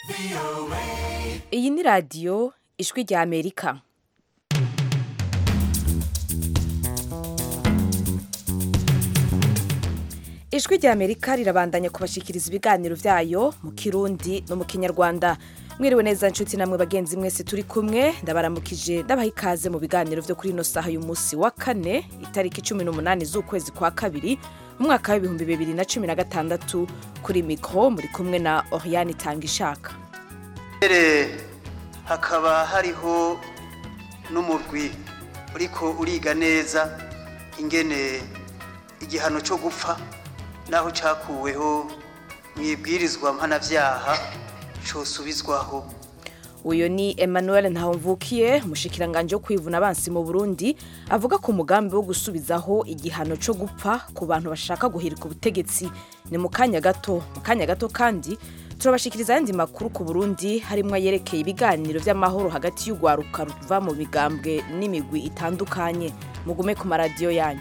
iyi ni radiyo ijwi rya amerika ijwi rya amerika rirabandanya kubashikiriza ibiganiro byayo mu kirundi no mu kinyarwanda mwiriwe neza nshuti namwe bagenzi mwese turi kumwe ndabaramukije ndabaha ikaze mu biganiro byo kuri ino saha y'umunsi wa kane itariki cumi n'umunani z'ukwezi kwa kabiri mu mwaka w'ibihumbi bibiri na cumi na gatandatu kuri mikoro muri kumwe na oriane itanga ishaka mbere hakaba hariho n'umurwi uriko uriga neza ingene igihano cyo gupfa naho cyakuweho mu ibwirizwa mpanabyaha cyosubizwaho uyu ni emmanuel ntawumvukiye umushikiranganje wo kwivuna abansi mu burundi avuga ku mugambi wo gusubizaho igihano cyo gupfa ku bantu bashaka guhirika ubutegetsi ni mu kanya gato mu kanya gato kandi turabashikiriza ayandi makuru ku burundi harimo yerekeye ibiganiro by'amahoro hagati y'urwaruka ruva mu migambwe n'imigwi itandukanye mugume ku maradiyo yanyu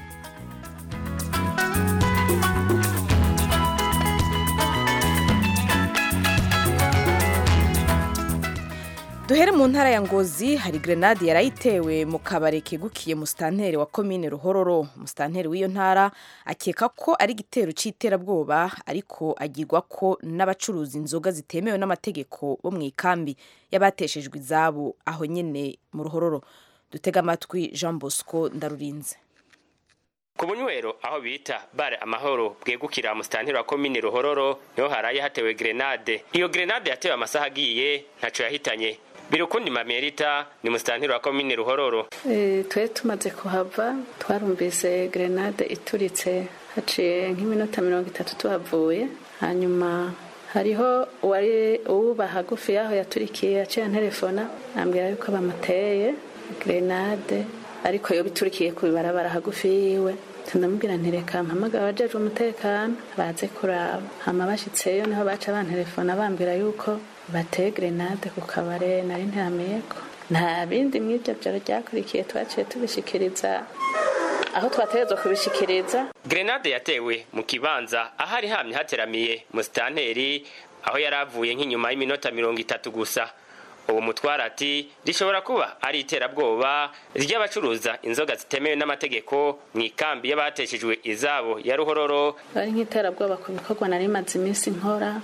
duhere mu ntara ya ngozi hari grenade yarayitewe mu kabare kegukiye musitanteri wa komine ruhororo musitanteri w'iyo ntara akeka ko ari igitero c'iterabwoba ariko agirwa ko n'abacuruza inzoga zitemewe n'amategeko bo mu ikambi y'abateshejwe izabo aho nyene mu ruhororo dutega amatwi jean bosco ndarurinze ku bunywero aho bita bare amahoro bwegukira musitanteri wa komine ruhororo niho haraye hatewe grenade iyo grenade yatewe amasaha agiye ntaco yahitanye birukundi mamerita ni musitanteri wa komine ruhororo e, twe tumaze kuhava twarumvise grenade ituritse haciye nk'iminota mirongo itatu tuhavuye hanyuma hariho uwari uwuba hagufi yaho yaturikiye yaciye telefona ambwira yuko bamuteye grenade ariko yo biturikiye ku bibarabara hagufi yiwe ndamubwira ntireka mpamagara abajejwe umutekano baze kuraba hama bashitseyo niho baca bantelefona bambwira yuko bateye grenade ku kabare nari ntirameko nta bindi mw'ibyo byaro ryakurikiye twaciye tubishikiriza aho twategerezwa kubishikiriza grenade yatewe mu kibanza ahari hamye hateramiye musitanteri aho yari avuye nk'inyuma y'iminota mirongo itatu gusa uwo mutwara ati rishobora kuba ari iterabwoba ry'abacuruza inzoga zitemewe n'amategeko mu ikambi y'abateshejwe izabo ya ruhororo ari nk'iterabwoba ku bikorwa nari maze iminsi nkora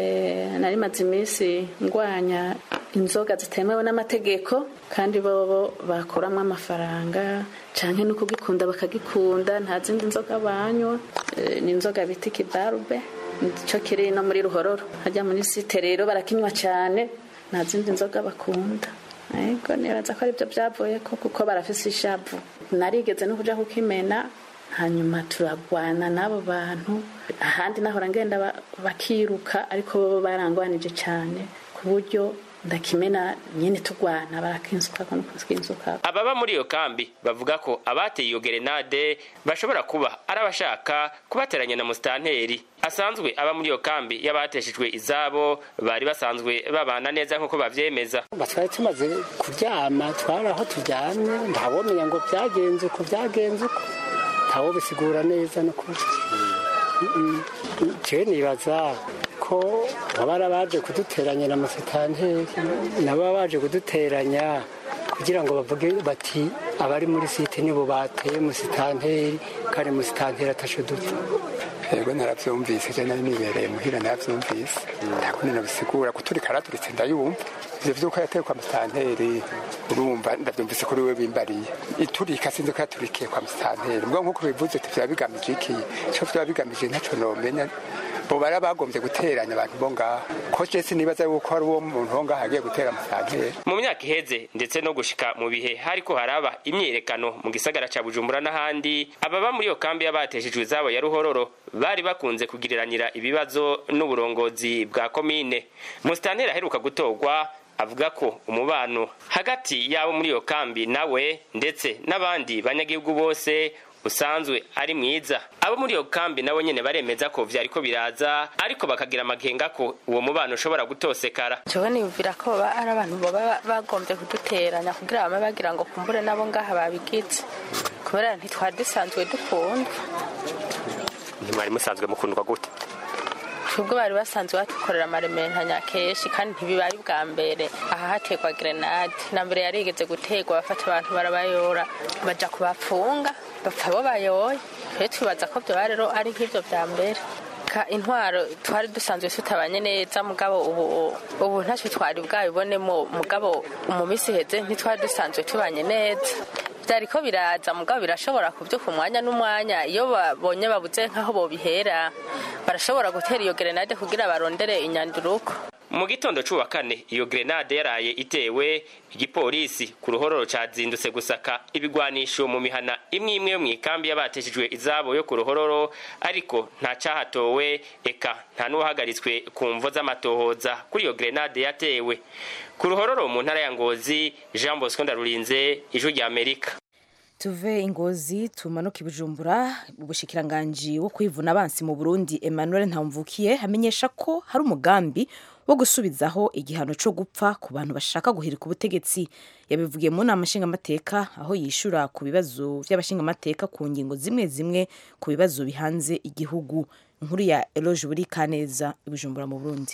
nari maze iminsi ndwanya inzoga zitemewe n'amategeko kandi bobo bakuramo amafaranga canke no kugikunda bakagikunda nta zindi nzoga banywa ni inzoga bita ikibarube nico kiri no muri ruhororo hajya muri site rero barakinywa cane nta zindi nzoga bakunda ariko nibaza ko aribyo byavuye ko kuko barafise ishavu narigeze no kuja kukimena hanyuma turagwana n'abo bantu ahandi nahora ngenda bakiruka ariko bo barangwanije cyane ku buryo ndakimena nyine tugwana barakinsuka no kukinsuka ababa muri iyo kambi bavuga ko abateye iyo gerenade bashobora kuba ari abashaka kubateranya na musitanteri asanzwe aba muri iyo kambi y'abateshejwe izabo bari basanzwe babana neza nk'uko bavyemeza twari tumaze kuryama twari aho turyamye ntawomenya ngo byagenze uko byagenze uko ntawo bisigura neza no kuri jewe nibaza ko baba baje kuduteranya na musitanteri nabo baje kuduteranya kugira ngo bavuge bati abari muri site nibo bateye musitanteri kandi musitanteri atashe dupfa yego naravyumvise je nari nibereye muhira naravyumvise ntabwo ninabisigura kuturika araturitse ndayumva ivyo vyuko yatewe kwa musitanteri urumva ndavyumvise kuri we bimbariye iturika sinzi ko yaturikiye kwa musitanteri mbwa nk'uko bivuze ati vyaba bigamije iki ico vyaba bigamije ntaco nomenya bo bari bagombye guteranya abantu bo ngaha ko je sinibaza yuko hari uwo muntu wo ngaha agiye gutera musitanteri mu myaka iheze ndetse no gushika mu bihe hariko haraba imyiyerekano mu gisagara ca bujumbura n'ahandi ababa muri iyo kambi y'abateshejwe izabo ya ruhororo bari bakunze kugiriranira ibibazo n'uburongozi bwa komine musitanteri aheruka gutorwa avuga ko umubano hagati y'abo muri iyo kambi nawe ndetse n'abandi banyagihugu bose usanzwe ari mwiza abo muri iyo kambi nabo nyene baremeza ko vyariko biraza ariko bakagira amakenga ko uwo mubano ushobora gutosekara jewe niyumvira ko baba ari abantu baba bagombye kuduteranya kugira bame bagira ngo kumbure nabo ngaha babigize kubera ntitwari dusanzwe dukundwa ntimwari musanzwe mukundwa gute twebwe bari basanzwe batukorera amarementanya kenshi kandi ntibibari bwa mbere aha hategwa grenade na mbere yarigeze gutegwa bafata abantu barabayora baja kubapfunga bapfa bo bayoye twe twibaza ko vyoba rero ari nk'ivyo vya mbere ka intwaro twari dusanzwe tutabanye neza mugabo ubu ubu ntacyo twari bwabibonemo mugabo mu minsi iheze ntitwari dusanzwe tubanye neza byariko biraza mugabo birashobora kubyuka umwanya n'umwanya iyo babonye babuze nk'aho bobihera barashobora gutera iyo gerenade kugira barondere inyanduruko mu gitondo c'uwa kane iyo grenade yaraye itewe igipolisi ku ruhororo cazindutse gusaka ibigwanisho mu mihana imwe imwe yo mw'ikambi y'abateshejwe izabo yo ku ruhororo ariko nta cahatowe eka nta n'uwahagaritswe ku mvo z'amatohoza kuri iyo grenade yatewe ku ruhororo mu ntara ya ngozi jean bosco ndarurinze ijwi rya amerika tuve ingozi tumanuke ibujumbura ubushikiranganji wo kwivuna abansi mu burundi emmanuel ntamvukiye amenyesha ko hari umugambi wo gusubizaho igihano cyo gupfa ku bantu bashaka guhirika ubutegetsi yabivugiye mu nama nshingamateka aho yishura ku bibazo by'abashingamateka ku ngingo zimwe zimwe ku bibazo bihanze igihugu inkuru ya eloge buri kaneza ibujumbura mu burundi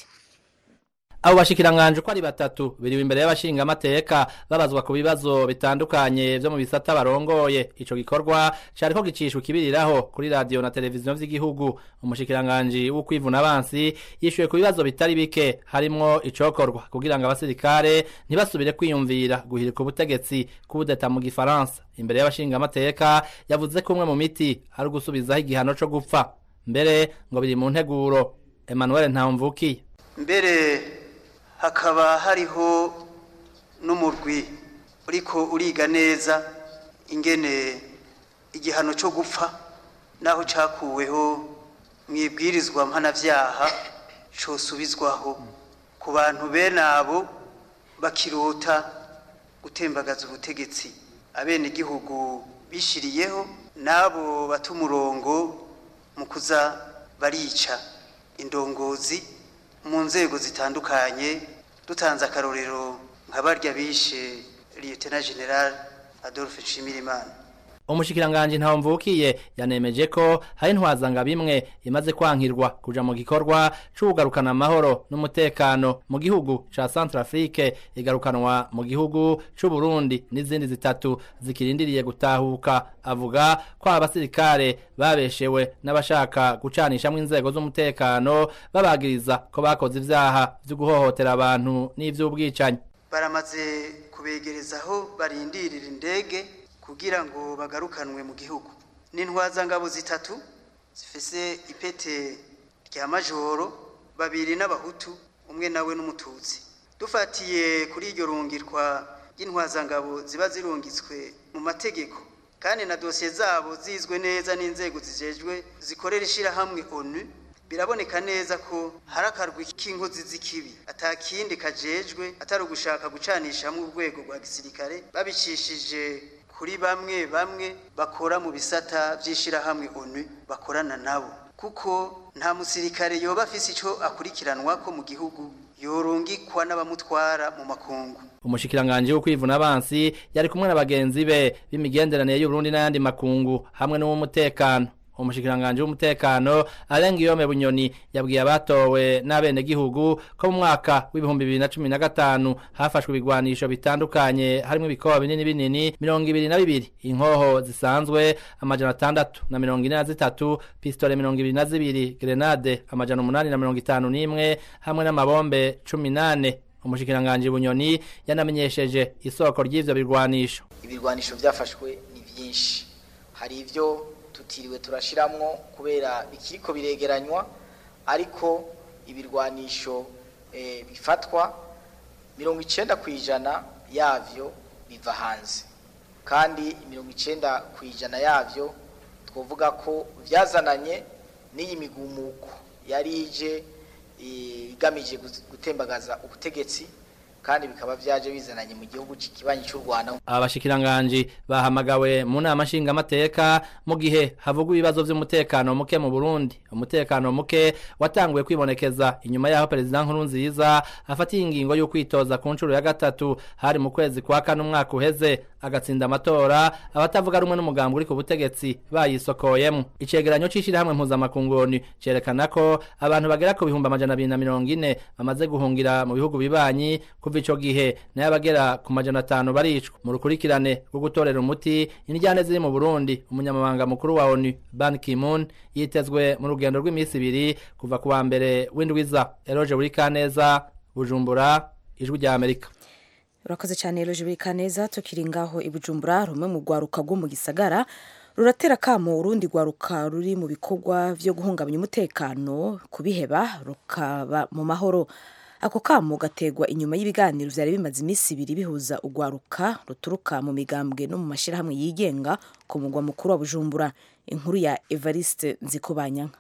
abo bashikiranganje uko ari batatu biriwe imbere y'abashingamateka babazwa ku bibazo bitandukanye vyo mu bisata barongoye ico gikorwa cariko gicishwa kibiriraho kuri radio na televiziyo vy'igihugu umushikiranganje w'ukwivuna abansi yishuye ku bibazo bitari bike harimwo icokorwa kugira ngo abasirikare ntibasubire kwiyumvira guhirika ubutegetsi kudeta mu gifaransa imbere y'abashingamateka yavuze ko umwe mu miti ari ugusubizaho igihano co gupfa mbere ngo biri mu nteguro Emmanuel Ntamvukiye mbere hakaba hariho n'umurwi uriko uriga neza ingene igihano cyo gupfa naho cyakuweho mu ibwirizwa mpanabyaha cyosubizwaho ku bantu bene abo bakirota gutembagaza ubutegetsi abenegihugu bishiriyeho n'abo bata umurongo mu kuza barica indongozi mu nzego zitandukanye dutanze akarorero nka barya bishe liyetena general adolphe nshimirimana umushikiranganje ntawo mvukiye yanemeje ko hari intwazanga bimwe imaze kwankirwa kuja mu gikorwa c'ukugarukana amahoro n'umutekano mu gihugu ca Centrafrique igarukanwa mu gihugu c'u Burundi n'izindi zitatu zikirindiriye gutahuka avuga ko abasirikare babeshewe n'abashaka gucanishamwo inzego z'umutekano babagiriza ko bakoze ivyaha vyo guhohotera abantu n'ivy'ubwicanyi baramaze kubegerezaho barindirira indege kugira ngo bagarukanwe mu gihugu n'intwazangabo zitatu zifise ipete rya majoro babiri n'abahutu umwe nawe n'umututsi dufatiye kuri iryo rungirwa ry'intwazangabo ziba zirungitswe mu mategeko kandi na dosiye zabo zizwe neza n'inzego zijejwe zikorera ishyirahamwe onu biraboneka neza ko hari akarwi k'inkozi z'ikibi atakindi kajejwe atari ugushaka gucanishamo urwego rwa gisirikare babicishije kuri bamwe bamwe bakora mu bisata by'ishyirahamwe onu bakorana nabo kuko nta musirikare yoba afise icyo akurikiranwa ko mu gihugu yorungikwa n'abamutwara mu makungu umushikiranganje wo kwivuna abansi yari kumwe na bagenzi be b'imigenderanire y'Uburundi n'ayandi makungu hamwe n'uw'umutekano umushikiranganje w'umutekano arenga iyome bunyoni yabwiye abatowe n'abenegihugu ko mu mwaka w'ibihumbi bibiri na cumi na gatanu hafashwe ibigwanisho bitandukanye harimo ibikoba binini binini mirongo ibiri na bibiri inkoho zisanzwe amajana atandatu na mirongo ine na zitatu pistole mirongo ibiri na zibiri grenade amajana umunani na mirongo itanu n'imwe hamwe n'amabombe cumi n'ane umushikiranganje bunyoni yanamenyesheje isoko ry'ivyo bigwanisho ibirwanisho byafashwe ni byinshi hari ivyo tutiriwe turashiramwo kubera bikiriko biregeranywa ariko ibirwanisho e, bifatwa mirongo icenda ku ijana yavyo biva hanze kandi mirongo icenda ku ijana yavyo twovuga ko vyazananye n'iyi migumuko yari ije igamije gutembagaza ubutegetsi kandi bikaba vyaje bizananye mu gihugu kibanyi cy'u Rwanda abashikiranganje bahamagawe mu nama nshingamateka mu gihe havugwa ibibazo vy'umutekano muke mu Burundi umutekano muke watanguye kwibonekeza inyuma yaho perezida nkuru nziza afatiye ingingo yo kwitoza ku nshuro ya gatatu hari mu kwezi kwa kane umwaka uheze agatsinda amatora abatavuga rumwe n'umugambi uri ku butegetsi bayisokoyemo icegeranyo c'ishirahamwe mpuzamakunguni cerekana ko abantu bagera ku bihumbi amajana abiri na mirongo ine bamaze guhungira mu bihugu bibanyi kuva ico gihe nayo abagera ku majana atanu baricwa mu rukurikirane rwo gutorera umuti indyane ziri mu burundi umunyamabanga mukuru wa onu ban kimun yitezwe mu rugendo rw'iminsi ibiri kuva ku wa mbere w'indwiza eroje buri kaneza bujumbura ijwi rya amerika urakoze cyane eroje buri kaneza tukiri ngaho i bujumbura rumwe mu rwaruka rwo mu gisagara ruratera kamo urundi rwaruka ruri mu bikorwa byo guhungabanya umutekano kubiheba rukaba mu mahoro ako kamo gategwa inyuma y'ibiganiro byari bimaze iminsi ibiri bihuza urwaruka ruturuka mu migambwe no mu mashyirahamwe yigenga ku mugwa mukuru wa bujumbura inkuru ya evariste nzikobanyanka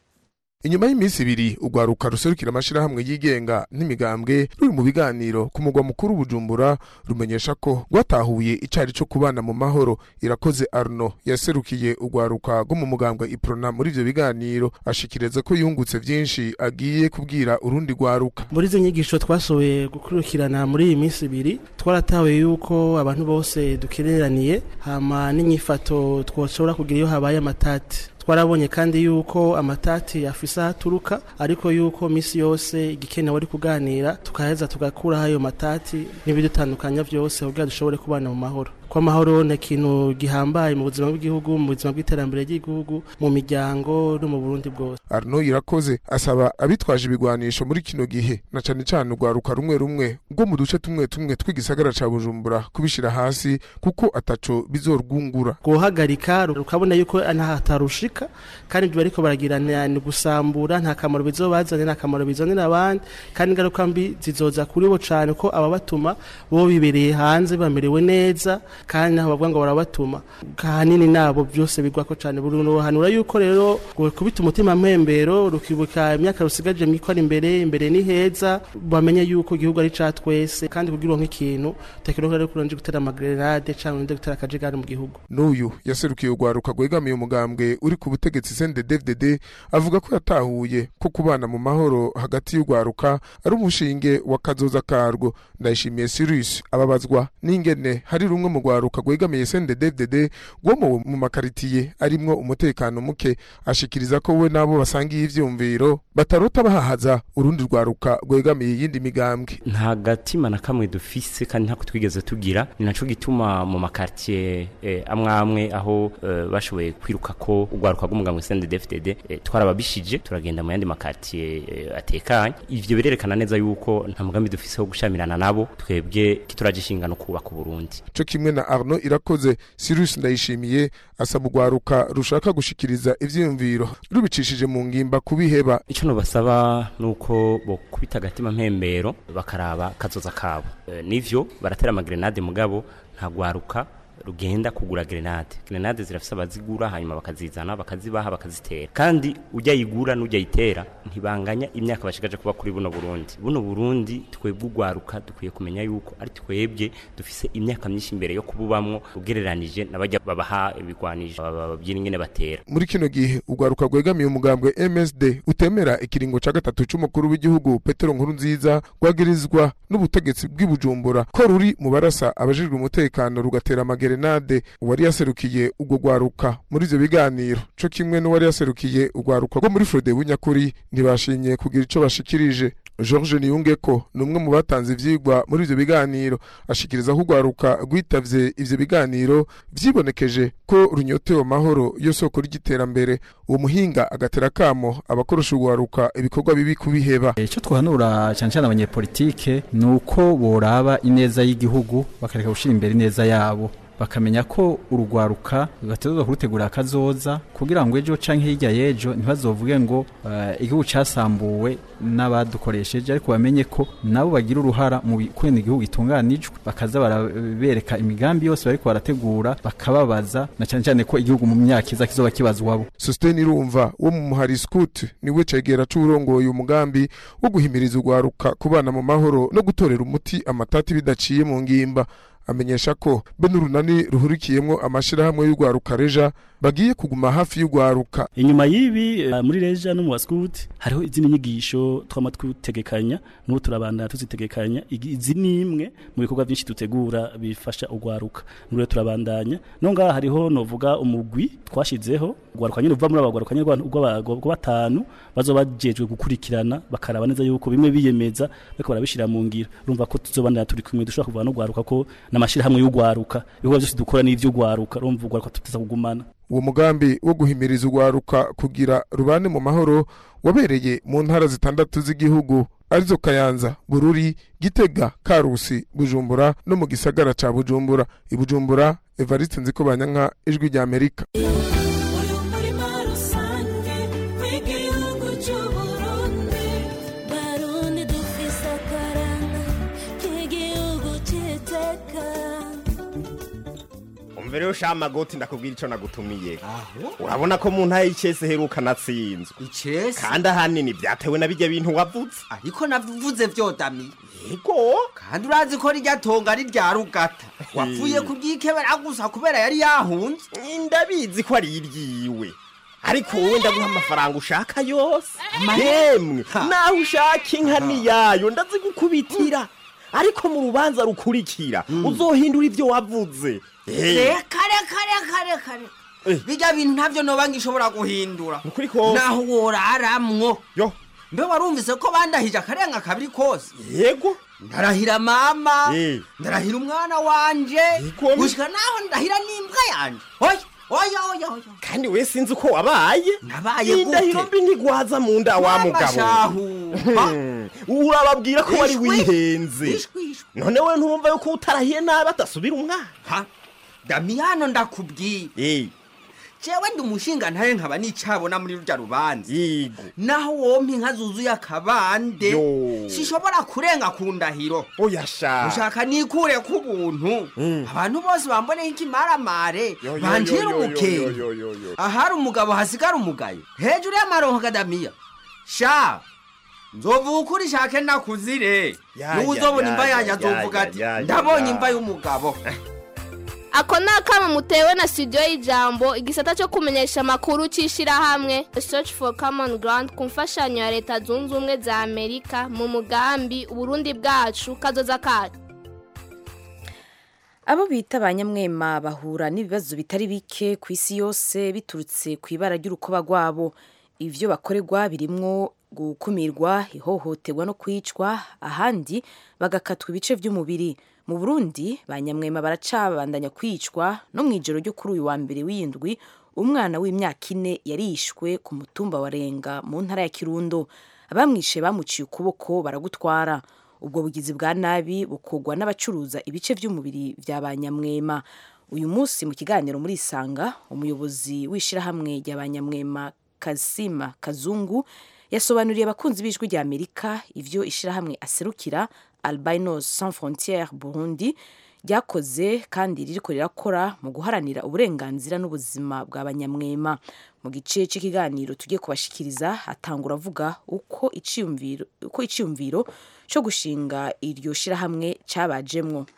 inyuma y'iminsi ibiri urwaruka ruserukira amashirahamwe yigenga n'imigambwe ruri mu biganiro ku mugwa mukuru bujumbura rumenyesha ko rwatahuye icari co kubana mu mahoro irakoze arno yaserukiye urwaruka rwo mu mugambwe iprona muri ivyo biganiro ashikiriza ko yungutse vyinshi agiye kubwira urundi rwaruka muri izo nyigisho twasohoye gukurikirana muri iyi minsi ibiri twaratahuye yuko abantu bose dukereraniye hama n'inyifato twoshobora kugira iyo habaye amatati twarabonye kandi yuko amatati afise aho aturuka ariko yuko misi yose igikenewe ari kuganira tukaheza tugakuraho ayo matati n'ibidutandukanya vyose kugira dushobore kubana mu mahoro ko amahoro ni ikintu gihambaye mu buzima bw'igihugu mu buzima bw'iterambere ry'igihugu mu miryango no mu burundi bwose arno irakoze asaba abitwaje ibigwanisho muri kino gihe na cane cane urwaruka rumwe rumwe rwo mu duce tumwe tumwe tw'igisagara ca bujumbura kubishira hasi kuko ataco bizorwungura guhagarika rukabona yuko ntahatarushika kandi ibyo bariko baragirana ni gusambura nta kamaro bizobazane nta kamaro bizanira abandi kandi ingaruka mbi zizoza kuri bo cane ko ababatuma bo bibereye hanze bamerewe neza kandi naho bavuga ngo barabatuma kahanini nabo byose bigwako cyane buruhanura yuko rero kubita umutima mpembero rukibuka imyaka rusigaje mwikora imbere imbere ni heza bamenye yuko igihugu ari ca twese kandi kugira uronke ikintu utakironka rero kuronje gutera amagrenade canke undi gutera akajagari mu gihugu n'uyu yaserukiye urwaruka rwegamiye umugambwe uri ku butegetsi CNDD-FDD avuga ko yatahuye ko kubana mu mahoro hagati y'urwaruka ari umushinge wa kazoza karwo ndayishimiye Cyrus ababazwa n'ingene hari rumwe mu rwaruka rwegamiye CNDD-FDD rwo mu makaritiye arimwo umutekano muke ashikiriza ko we nabo basangiye ivyumviro batarota bahahaza urundi rwaruka rwegamiye iyindi migambwe nta gatima na kamwe dufise kandi ntako twigeze tugira ni naco gituma mu makartier eh, amwe amwe aho eh, bashoboye kwiruka ko urwaruka rw'umugambwe CNDD-FDD eh, twarababishije turagenda mu yandi makartier eh, atekanye ivyo birerekana neza yuko nta mugambi dufise wo gushamirana nabo twebwe kituraje inshingano kubaka Burundi co kimwe na Arno irakoze Cyrus ndayishimiye asaba urwaruka rushaka gushikiriza ivyiyumviro rubicishije mu ngimba kubiheba ico nobasaba nuko bo kubita agatima mpembero bakaraba kazoza kabo e, nivyo baratera amagrenade mugabo nta gwaruka rugenda kugura grenade grenade zirafise abazigura hanyuma bakazizana bakazibaha bakazitera kandi ujya yigura n'ujya yitera ntibanganya imyaka bashigaje kuba kuri buno Burundi buno Burundi twebwe ugwaruka dukwiye kumenya yuko ari twebwe dufise imyaka myinshi imbere yo kububamwo ugereranije nabajya babaha ibigwanisho babyina ingene batera muri kino gihe ugwaruka rwegamiye umugambwe MSD utemera ikiringo ca gatatu c'umukuru w'igihugu Petero Nkuru nziza rwagirizwa n'ubutegetsi bw'ibujumbura ko ruri mu barasa abajejwe umutekano rugatera amagere Grenade uwari yaserukiye ubwo gwaruka muri ivyo biganiro co kimwe n'uwari yaserukiye ugwaruka rwo muri Frode bunyakuri ntibashimye kugira ico bashikirije George Niyungeko ni umwe mu batanze ivyigwa muri ivyo biganiro ashikiriza ko ugwaruka rwitavye ivyo biganiro vyibonekeje ko runyotewe amahoro yo soko ry'iterambere uwo muhinga agatera kamo abakoresha ugwaruka ibikorwa bibi kubiheba icyo twahanura cyane cyane abanyepolitike ni uko boraba ineza y'igihugu bakareka gushira imbere ineza yabo bakamenya ko urugwaruka bategerezwa kurutegura akazoza kugira ngo ejo canke hirya y'ejo ntibazovuge ngo uh, igihugu casambuwe n'abadukoresheje ariko bamenye ko nabo bagira uruhara mu kwenda igihugu gitunganijwe bakaza barabereka imigambi yose bariko barategura bakababaza na cyane cyane ko igihugu mu myaka iza kizoba kibazwabo Sustain Irumva wo mu Muhari Scout niwe cegera c'urongoye umugambi wo guhimiriza urwaruka kubana mu mahoro no gutorera umuti amatati bidaciye mu ngimba amenyesha ko be n'urunani ruhurikiyemwo amashirahamwe y'urwaruka reja bagiye kuguma hafi y'urwaruka inyuma y'ibi eh, muri reja no mu baskuti hariho izindi nyigisho twama twitegekanya n'ubu turabandana tuzitegekanya Igi- izi ni imwe mu bikorwa byinshi dutegura bifasha urwaruka n'ubu turabandanya no ngaha hariho novuga umugwi twashizeho urwaruka nyine uva muri aba rwaruka nyine rwa- rwa rwa batanu bazoba bajejwe gukurikirana bakaraba neza yuko bimwe biyemeza bariko barabishira mu ngiro urumva ko tuzobandana turi kumwe dushobora kuvuga no rwaruka ko n'amashirahamwe y'urwaruka ibikorwa byose dukora n'ivy'urwaruka urumva urwaruka tuteza kugumana uwo mugambi wo guhimiriza urwaruka kugira rubane mu mahoro wabereye mu ntara zitandatu z'igihugu arizo kayanza bururi gitega karusi bujumbura no mu gisagara ca bujumbura i bujumbura evariste nzikobanyanka ijwi rya amerika umurima rusange w'igihugu cy'uburundi barundi dufise akaranga k'igihugu cy'iteka umva rero sha magoti ndakubwira ico nagutumiye urabona ko mu ntara y'icese heruka natsinzwe icese kandi ahanini vyatewe na bijya bintu wavuze ariko navuze vyodami yego kandi urazi ko rirya tonga ari rya rugata wapfuye kuryikebera gusa kubera yari yahunze ndabizi ko ari iryiwe ariko wowe ndaguha amafaranga ushaka yose yemwe naho ushaka inka niyayo ndazigukubitira ariko mu rubanza rukurikira uzohindura ivyo wavuze Eh, reka reka reka reka reka bijya bintu ntavyo noba ngishobora guhindura nukuri ko naho woraramwo yo mbe warumvise ko bandahije akarenga kabiri kose yego ndarahira mama Eh. ndarahira umwana wanje Yego. gushika naho ndahira n'imbwa yanje oya oya oya oya kandi we sinzi uko wabaye nabaye gute indahiro mbi ntigwaza mu nda wa Mama mugabo shahu, Hmm, urababwira ko wari Ishwi. wihenze Ishwi, ishwi. none we ntumva yuko utarahiye nabi atasubira umwana damiyano ndakubwiye Eh, jewe ndi umushinga ntaye nkaba nicabona muri rurya rubanza yego naho wompa inka zuzuye akabande Yo. sishobora kurenga ku ndahiro oya sha ushaka nikure ku buntu abantu bose bamboneho ikimaramare Yo, yo, banjira yo, yo, umukenge yo, yo, yo, yo. ahari umugabo hasigara umugayo hejuru y'amaronko kadamiya sha nzovuga ukuri shake nakuzire Ya, niwe ya, uzobona ya, imva ya, yanjye ya, azovuga ya, ati ya, ya, ndabonye ya." imva y'umugabo ako ni akamo mutewe na studio y'ijambo igisata cyo kumenyesha amakuru cy'ishyirahamwe search for common ground ku mfashanyo ya leta zunze ubumwe za amerika mu mugambi uburundi bwacu kazoza kacu abo bita ba nyamwema bahura n'ibibazo bitari bike ku isi yose biturutse ku ibara ry'urukoba rwabo ibyo bakorerwa birimwo gukumirwa ihohoterwa no kwicwa ahandi bagakatwa ibice by'umubiri mu burundi ba nyamwema baracabandanya kwicwa no mu ijoro ryo kuri uyu wa mbere w'indwi umwana w'imyaka ine yarishwe ku mutumba wa renga mu ntara ya kirundo abamwishe bamuciye ukuboko baragutwara ubwo bugizi bwa nabi bukogwa n'abacuruza ibice by'umubiri bya ba nyamwema uyu munsi mu kiganiro muri isanga umuyobozi w'ishyirahamwe rya ba nyamwema kasima kazungu yasobanuriye abakunzi b'ijwi rya amerika ibyo ishyirahamwe aserukira albinos sans frontiere burundi ryakoze kandi ririko rirakora mu guharanira uburenganzira n'ubuzima bwa banyamwema mu gice cy'ikiganiro tugiye kubashikiriza atangura avuga uko iciyumviro uko iciyumviro cyo gushinga iryo shirahamwe cabajemwo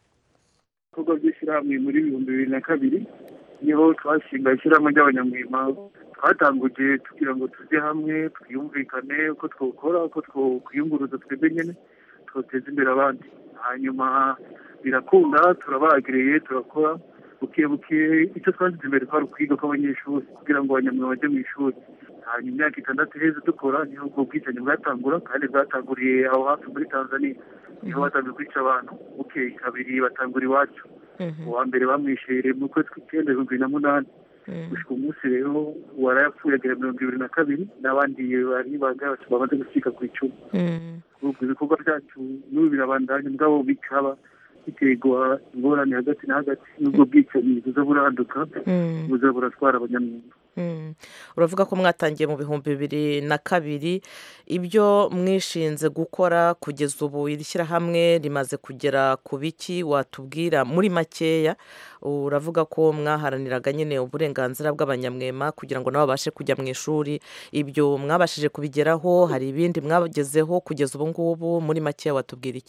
ibikorwa by'ishyirahamwe muri ibihumbi bibiri na kabiri niho twashinga ishyirahamwe ry'abanyamwema twatanguje tugira ngo tujye hamwe twiyumvikane uko twokora uko twokwiyunguruza twebwe nyine twoteza imbere abandi hanyuma birakunda turabagiriye turakora buke buke icyo twashyize imbere twari ukwiga kw'abanyeshuri kugira ngo abanyamwuga bajye mu ishuri hanyuma imyaka itandatu iheze dukora niho ubwo bwicanyi bwatangura kandi bwatanguriye aho hafi muri tanzania niho batangiye kwica abantu buke kabiri batangura iwacu uwa mbere bamwishere mu kwezi kw'icyenda ibihumbi bibiri na munani gushika umunsi rero warayapfuye agera mirongo ibiri na kabiri n'abandi bari banga bamaze gucika ku icumu ubwo ibikorwa byacu n'ubu birabandanya mugabo bikaba biterwa ingorane hagati na hagati n'ubwo bwicanyi buza buraduka buza buratwara abanyamwuga uravuga ko mwatangiye mu bihumbi bibiri na kabiri ibyo mwishinze gukora kugeza ubu iri shyirahamwe rimaze kugera ku biki watubwira muri makeya uravuga ko mwaharaniraga nyine uburenganzira bw'abanyamwema kugira ngo nabo babashe kujya mu ishuri ibyo mwabashije kubigeraho hari ibindi mwagezeho kugeza ubu ngubu muri makeya watubwira iki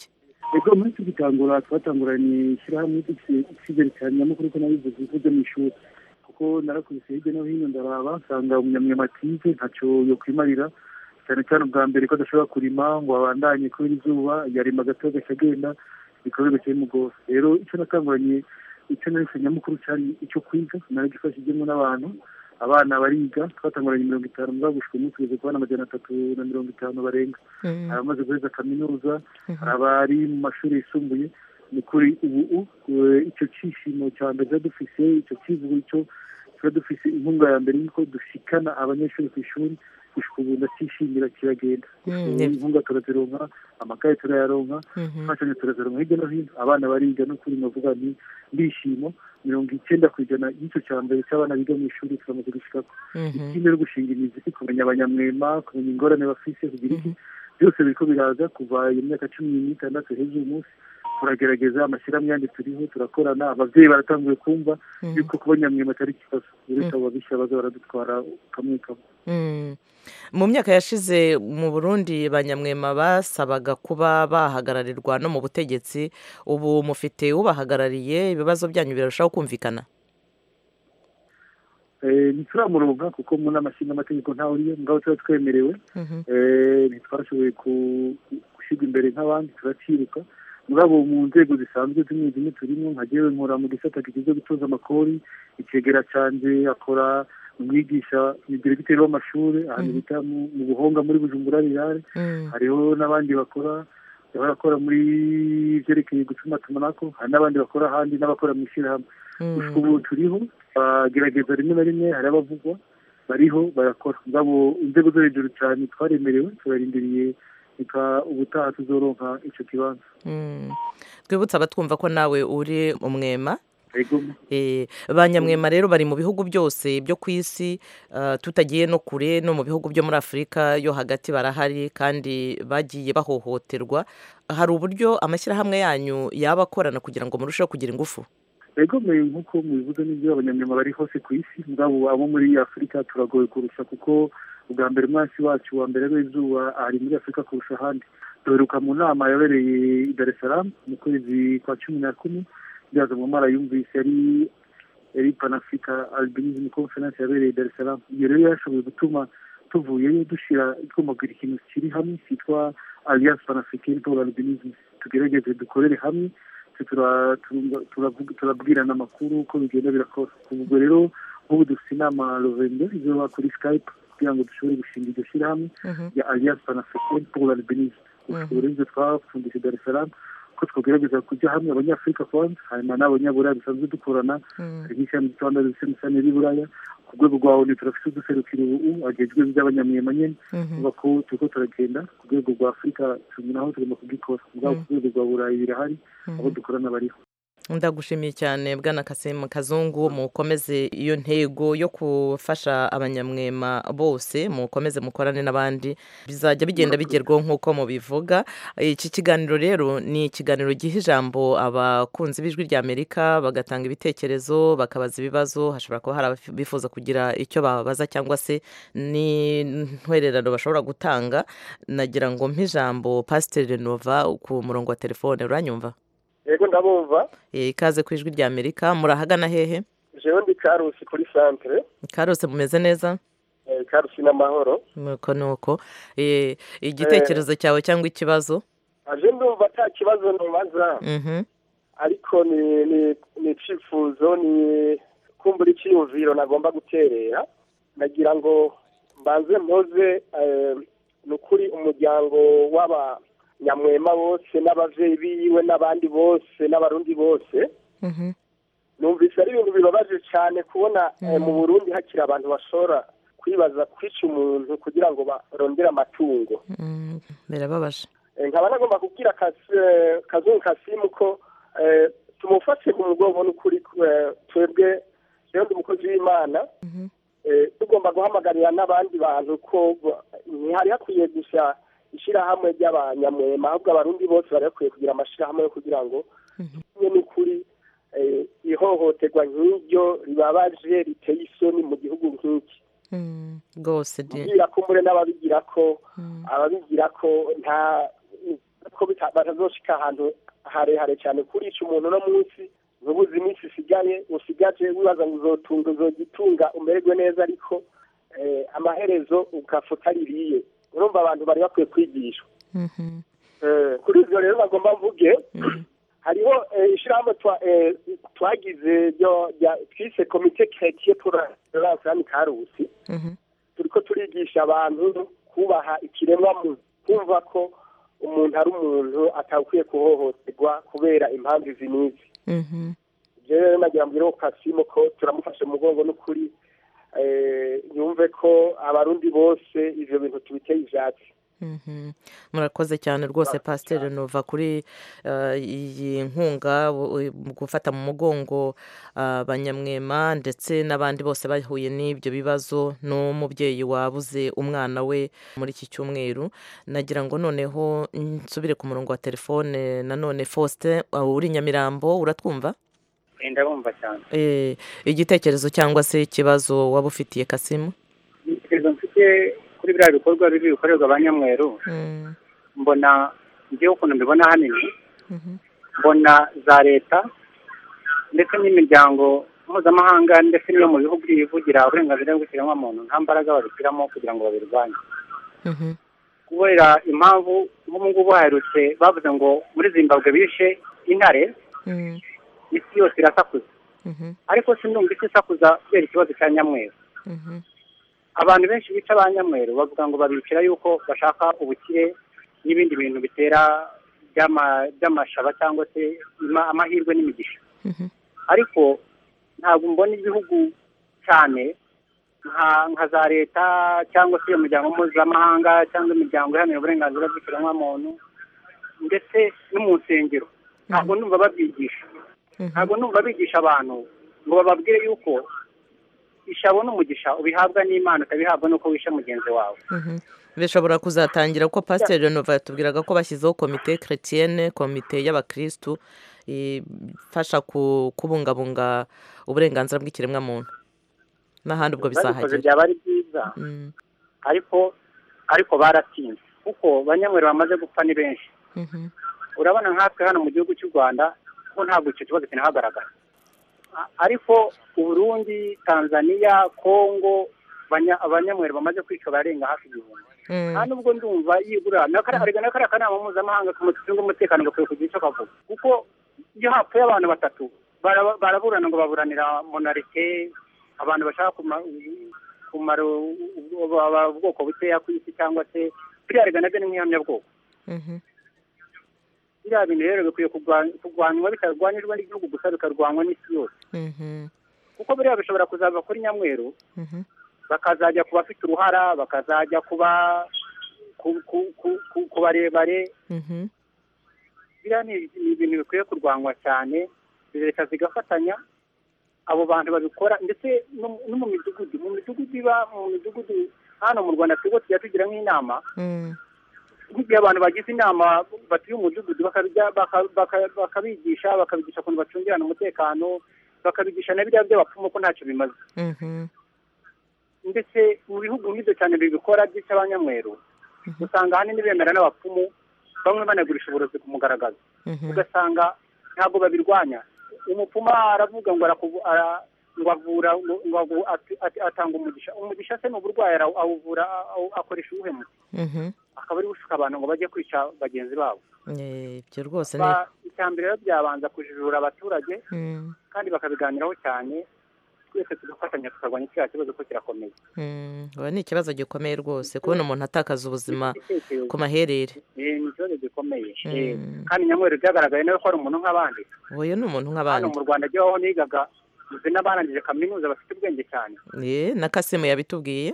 ego muri tugitangura twatanguranye ishyirahamwe icyizere cyane nyamukuru ko nabivuze bivuze mu ishuri kuko narakubise hirya no hino ndaraba nsanga umunyamwema atize ntacyo yo kwimarira cyane cyane ubwa mbere ko adashobora kurima ngo abandanye kubera izuba yarima gato agaca agenda ibikorwa bigaca bimugora rero icyo natanguranye icyo nahise nyamukuru cyari icyo kwiga naragifashijemo n'abantu abana bariga twatanguranye mirongo itanu mugabo gushika umunsi tugeze kubona amajana atatu na mirongo itanu barenga hari abamaze guheza kaminuza hari abari mu mashuri yisumbuye ni kuri ubu eh, icyo cyishimo cya mbere tuba dufise icyo kivugo icyo tuba dufise inkunga ya mbere y'uko dushikana abanyeshuri ku ishuri gushika ubu ndacyishimira kiragenda Mm, Ubu ni- inkunga turazironka amakaye turayaronka Mhm. imfashanyo turazironka hirya no hino abana bariga no kuri navuga ni ndishimo mirongo icyenda ku ijana y'icyo cya mbere cy'abana biga mu ishuri turamaze gushikako Mhm. ikindi no gushinga imizi kumenya abanyamwema kumenya ingorane bafise kugira iki byose biriko biraza kuva iyo myaka cumi n'itandatu hejuru umunsi turagerageza amashyirahamwe yandi turiho turakorana abavyeyi baratanguye kumva Mhm. yuko kuba nyamwema atari ikibazo uretse abo babisha baza baradutwara kamwe kamwe Mm. mu myaka yashize mu burundi banyamwema basabaga kuba bahagararirwa no mu butegetsi ubu mufite ubahagarariye ibibazo byanyu birarushaho kumvikana Eh, ntituramuronka kuko mu nama nshingaamategeko ntawe uriyo mugabo tuba twemerewe Mhm. Eh, ntitwashoboye ku- ku- gushyirwa imbere nk'abandi turaciruka mugabo mu nzego zisanzwe zimwe zimwe turimo nka jewe nkora mu gisata kigize gutoza amakori icegera canje akora umwigisha ni diregiteri w'amashuri ahantu Mhm. bita mu mu buhonga muri bujumbura rirare Mm. hariho n'abandi bakora barakora muri vyerekeye gutumatumanako hari n'abandi bakora ahandi n'abakora mu ishyirahamwe Mm. gushika ubu turiho bagerageza rimwe na rimwe hari abavugwa bariho barakora ngabo inzego zo hejuru cyane twaremerewe turarindiriye reka ubutaha tuzoronka ico kibanza Mm. twibutse abatwumva ko nawe uri umwema ego Eh, ba nyamwema rero bari mu bihugu byose byo ku isi ah, tutagiye no kure no mu bihugu byo muri afurika yo hagati barahari kandi bagiye bahohoterwa hari uburyo amashyirahamwe yanyu yaba akorana kugira ngo murusheho kugira ingufu ego me nk'uko mubivuze n'ibyo abanyamyama bari hose ku isi ngabo abo muri afurika turagoye kurusha kuko ubwa mbere umwansi wacu wa mbere w'izuba ari muri afurika kurusha ahandi duheruka mu nama yabereye i dar es salaam mu kwezi kwa cumi na kumwe byaza mu mara yumvise yari yari panafrica albinism conference yabereye i dar es salaam iyo rero yashoboye gutuma tuvuyeyo dushyira twumagura ikintu kiri hamwe cyitwa alliance panafricaine pour l'albinisme tugerageze dukorere hamwe twe tura- turumva- turavuga- turabwirana amakuru uko bigenda birakora ubwo rero nk'ubu dufite inama rovende izoba kuri skype kugira ngo dushobore gushinga iryo shyirahamwe ya alliance panafricaine pour l'albinisme ubu rero ibyo twapfundise dar es salaam ko twagerageza kujya hamwe abanyafurika kwanza hanyuma n'abanyaburaya dusanzwe dukorana hari nk'ishyirahamwe ryitwa ndetse n'ishyirahamwe ry'uburaya ku rwego rwa onu turafite uduserukiro ubu agejwe iby'abanyamwema nyene uvuga ko turiko turagenda ku rwego rwa afurika turi naho tugomba kugikora mugabo ku rwego rwa burayi birahari abo dukorana bariho ndagushimiye cyane bwana kasimu kazungu mukomeze iyo ntego yo gufasha abanyamwema bose mukomeze mukorane n'abandi bizajya bigenda bigerwaho nk'uko mubivuga iki kiganiro rero ni ikiganiro giha ijambo abakunzi b'ijwi rya amerika bagatanga ibitekerezo bakabaza ibibazo hashobora kuba hari abifuza kugira icyo bababaza cyangwa se n'intwererano bashobora gutanga nagira ngo mpe ijambo pasiteri renova ku murongo wa telefone uranyumva yego ndabumva Eh, ikaze ku ijwi rya amerika murahagana hehe jewe ndi karusi kuri santere karose mumeze neza eh, karusi n'amahoro nuko nuko Eh, igitekerezo cyawe cyangwa ikibazo aje ndumva ata kibazo nubaza Mhm. ariko ni ni ni icifuzo ni kumbura icyiyumviro nagomba guterera nagira ngo mbanze mpoze eh, ni ukuri umuryango w'abanyamwema bose n'abavyeyi biwe n'abandi bose n'abarundi bose Mhm. numvise ari ibintu bibabaje cyane kubona eh, mu burundi hakiri abantu bashobora kwibaza kwica umuntu kugira ngo barondere amatungo Mm, birababaje Eh, nkaba nagomba kubwira Kasi- eh, kazungu kasimu ko eh, tumufashe ku mugongo n'ukuri eh, twebwe rero ndi umukozi w'imana eh, tugomba guhamagarira n'abandi bantu ko ba- ntihari hakwiye gusa ishyirahamwe ry'abanyamwema ahubwo abarundi bose bari bakwiye kugira amashyirahamwe yo kugira ngo kimwe n'ukuri eh, ihohoterwa nk'iryo ribabaje riteye isoni mu gihugu nk'iki Mm, rwose di- kubwira ko mbure n'ababigira ko ababigira ko nta ko bita- batazoshika ahantu harehare cyane kuri ico umuntu no munsi ntubuze iminsi isigaye usigaje wibaza ngo uzotunga uzogitunga umererwe neza ariko eh, amaherezo ugafuta ririye urumva abantu bari bakwiye kwigishwa Eh, kuri ivyo rero bagomba mvuge hariho eh, ishirahamwe twa- eh, twagize ryo- rya- twise komite chrétien pour la islami karusi turiko turigisha abantu kubaha ikiremwa muntu kumva ko umuntu ari umuntu atakwiye kuhohoterwa kubera impamvu izi n'izi ivyo rero nagira mbwire ko kasimo ko turamufashe mu mugongo n'ukuri eh, yumve ko abarundi bose ivyo bintu tubiteye ivyatsi Mhm. murakoze cyane rwose pasiteri nova kuri eh, iyi nkunga bu- mu gufata mu mugongo ah, abanyamwema ndetse n'abandi bose bahuye n'ibyo bibazo n'umubyeyi wabuze umwana we muri iki cyumweru nagira ngo noneho nsubire ku murongo wa telefone nanone faustin ah, uri nyamirambo uratwumva ndabumva cyane Eh, igitekerezo cyangwa se ikibazo waba ufitiye kasimu igitekerezo mfite kuri biriya bikorwa bibi bikorerwa abanyamweru mbona ngewe ukuntu mbibona ahanini mbona za leta ndetse n'imiryango mpuzamahanga ndetse n'iyo mu bihugu yivugira uburenganzira bw'ikiremwamuntu nta mbaraga babishyiramo kugira ngo babirwanye kubera impamvu nk'ubu ngubu haherutse bavuze ngo muri zimbabwe bishe intare isi yose irasakuza ariko sindumva isi isakuza kubera ikibazo cya nyamweru abantu benshi bica ba nyamweru bavuga ngo babicira yuko bashaka ubukire n'ibindi bintu bitera by'ama- by'amashaba cyangwa se ima- amahirwe n'imigisha ariko ntabwo mbona igihugu cyane nka nka za leta cyangwa se iyo miryango mpuzamahanga cyangwa imiryango iharanira uburenganzira bw'ikiremwamuntu ndetse no mu nsengero ntabwo numva babyigisha ntabwo numva bigisha abantu ngo bababwire yuko ishabo n'umugisha ubihabwa n'imana ukabihabwa n'uko wishe mugenzi wawe Mhm. bishobora kuzatangira kuko pasiteri renova yatubwiraga ko bashyizeho komite chrétienne komite y'abakirisitu ifasha ku- kubungabunga uburenganzira bw'ikiremwamuntu n'ahandi ubwo babikoze bizahagera byaba ari byiza Mm, ariko ariko baratinze kuko banyamwere bamaze gupfa ni benshi mhm, urabona nkatwe hano mu gihugu cy'u rwanda ko ntabwo icyo kibazo kinahagaragara A- ariko uburundi tanzania kongo banya- abanyamwere bamaze kwica barenga hafi igihumbi mm, nta nubwo ndumva yigura arega na kariya kanama mpuzamahanga kamushinzwe umutekano gakwiye kugira icyo kavuga kuko iyo hapfuye abantu batatu bara- baraburana ngo baburanira monarite abantu bashaka kuma- kumara u- u- u- ubwoko bukeya ku isi cyangwa se biriya rega nabyo ni nk'ihamyabwoko mhm, biriya bintu rero bikwiye kurwa- kurwanywa bitarwanirwa n'igihugu gusa bikarwanywa n'isi yose mhm, kuko biriya bishobora kuzava kuri nyamweru mhm, bakazajya ku bafite uruhara bakazajya kuba ku- ku- ku- ku- ku barebare mhm, biriya ni ni ibintu bikwiye kurwanywa cyane leta zigafatanya abo bantu babikora ndetse no no mu midugudu mu midugudu iba mu midugudu hano mu rwanda twebwe tujya tugira nk'inama mm, nk'igihe abantu bagize inama batuye umudugudu bakabijya- baka- baka- bakabigisha bakabigisha ukuntu bacungirana umutekano bakabigisha na biriya by'abapfumu ko ntacyo bimaze mhm, ndetse mu bihugu nk'ibyo cyane bibikora by'ica abanyamweru usanga ahanini bemera n'abapfumu bamwe banagurisha uburozi ku mugaragazo mhm, ugasanga ntabwo babirwanya umupfumu aravuga ngo arakuvu- ara- ngo avura ngo- ngo avu- ati- ati- atanga umugisha umugisha se ni uburwayi ara- awuvura awu- akoresha uwuhe muti mhm. akaba ari gushuka abantu ngo bajye kwica bagenzi babo Eh, ibyo rwose ni Ba- icya mbere rero byabanza kujijura abaturage Mm, kandi bakabiganiraho cyane twese tugafatanya tukarwanya kiriya kibazo ko kirakomeye mm, ubu ni ikibazo gikomeye rwose kubona umuntu atakaza ubuzima ku maherere Eh, ni ikibazo gikomeye Mm. Eh, kandi nyamweru byagaragaye nawe ko ari umuntu nk'abandi uyu ni umuntu hano nk'abandi mu rwanda ajyaho nigaga muzi n'abarangije kaminuza bafite ubwenge cyane Eh, na kasimu yabitubwiye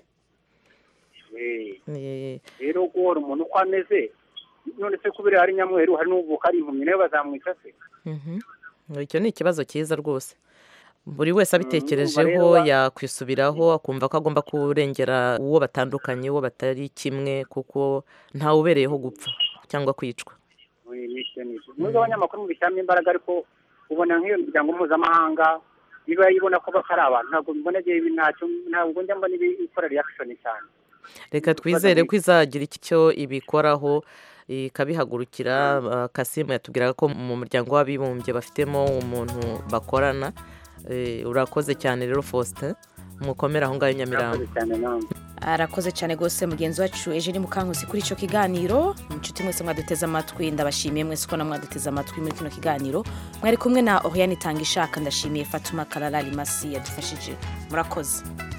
Eh, Eh, rero guhora umuntu uko ameze none se kubera ari nyamweru hari n'uvuka ari impumyi nawe bazamwica se mhm. icyo ni ikibazo cyiza rwose buri wese abitekerejeho urumva rero- yakwisubiraho akumva ko agomba kurengera uwo batandukanye uwo batari kimwe kuko ntawe ubereyeho gupfa cyangwa kwicwa Eh, n'icyo n'icyo nubwo abanyamakuru mubishyiramo imbaraga ariko ubona nk'iyo miryango mpuzamahanga iba ibona ko batari abantu ntabwo mbona agiye ntacyo ntabwo njya mbona ibi ikora reaction cyane reka twizere ko izagira icyo ibikoraho ikabihagurukira uh, kasimu yatubwiraga ko mu muryango w'abibumbye bafitemo umuntu bakorana Eh, urakoze cyane rero faustin mukomere aho ngaho i nyamirambo arakoze cyane rwose mugenzi wacu eugene mukankusi kuri icyo kiganiro inshuti mwese mwaduteze amatwi ndabashimiye mwese ko namwaduteze amatwi muri kino kiganiro mwari kumwe na oriane itanga ishaka ndashimiye fatuma karara rimasi yadufashije murakoze